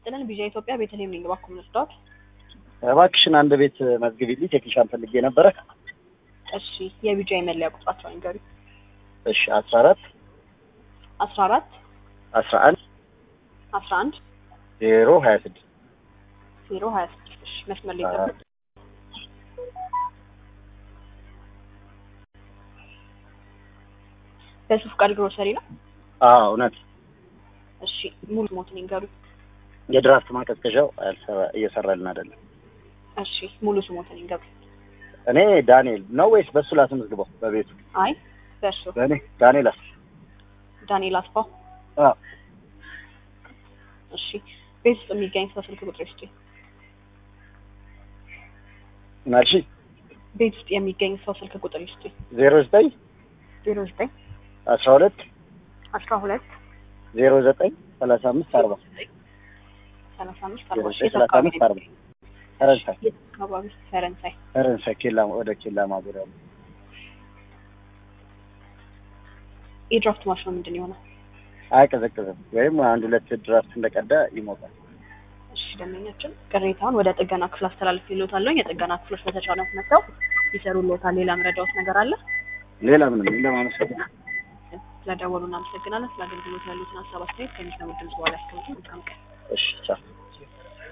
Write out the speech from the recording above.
ይስጥልን። ቢዣ ኢትዮጵያ ቤተልሔም ነኝ። እባክዎ ምን ልርዳዎት? እባክሽን አንድ ቤት መዝግቢልኝ፣ ቴክኒሻን ፈልጌ ነበረ። እሺ የቢጃ የመለያ ቁጥራቸው ንገሪ። እሺ አስራ አራት አስራ አራት አስራ አንድ አስራ አንድ ዜሮ ሀያ ስድስት ዜሮ ሀያ ስድስት እሺ መስመር ላይ ጠብቅ። በሱፍ ቃል ግሮሰሪ ነው። አዎ እውነት። እሺ ሙሉ ሞት ንገሩ። የድራፍት ማቀዝቀዣው አልሰራ- እየሰራልን አይደለም። እሺ ሙሉ ስሞት ንገሩ። እኔ ዳንኤል ነው ወይስ በሱ ላስመዝግበው? በቤቱ አይ በእርሱ በእኔ ዳንኤል አስ ዳንኤል አስፋው። አዎ እሺ ቤት ውስጥ የሚገኝ ሰው ስልክ ቁጥር ይስጡኝ። ናልሺ ቤት ውስጥ የሚገኝ ሰው ስልክ ቁጥር ይስጡኝ። ዜሮ ዘጠኝ ዜሮ ዘጠኝ አስራ ሁለት አስራ ሁለት ዜሮ ዘጠኝ ሰላሳ አምስት አርባ ሰላሳ አምስት ዜሮ አርባ ዘጠኝ ሰላሳ አምስት አርባ ፈረንሳይ የት አካባቢ? ፈረንሳይ። ፈረንሳይ ኬላ ወደ ኬላ ማዞሪያ ነው። የድራፍት ማሽኑ ምንድን ነው የሆነው? አይቀዘቅዝም ወይም አንድ ሁለት ድራፍት እንደቀዳ ይሞቃል። እሺ ደንበኛችን ቅሬታውን ወደ ጥገና ክፍል አስተላልፍ ይሎታለሁ። የጥገና ክፍሎች በተቻለ መጥተው ይሰሩልዎታል። ሌላ ምረዳዎት ነገር አለ? ሌላ ምንም እንደማመሰግን ስለደወሉ እናመሰግናለን። ስለ አገልግሎት ያሉትን ሀሳብ አስተያየት ከሚሰሙት ድምጽ በኋላ ያስቀምጡ። መልካም ቀን። እሺ ቻው